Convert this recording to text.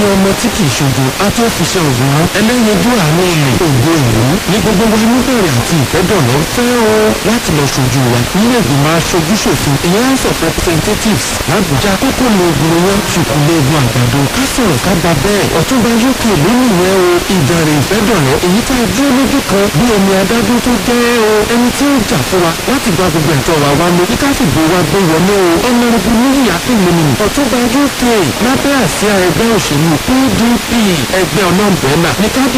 ọmọ tí kì í ṣojo a tó fi ṣe ògùn ẹlẹ́yinjú àánú rẹ̀ ògo ìlú ní gbogbo wa níbẹ̀rẹ̀ àti ìfẹ́dọ̀lọ́ fẹ́ o láti lọ ṣojú wa nílé ìgbìmọ̀ aṣojú ṣòfin ìyẹn house of representatives làbújá kókó lóògùn wọn ṣùkùn lóògùn àgbàdo ká sọ̀rọ̀ ká gba bẹ́ẹ̀ ọ̀túnba uk lónìí yẹn o ìdàrẹ̀ ìfẹ́dọ̀lọ́ èyí tá a dúró lójú kan bí omi adágún tó jẹ́ o ẹni tí ó jà fún wa láti gba gbogbo ẹ̀tọ́ wa wá mú kíká fìbò wa gbé wọlé o ọ̀nàrẹ́bù níyà ìlúmi ọ̀túnba uk lábẹ́ àsíá ẹgbẹ́ òṣèlú pdp ẹgbẹ́ ọlọ́ọ̀bẹ́nà ní ká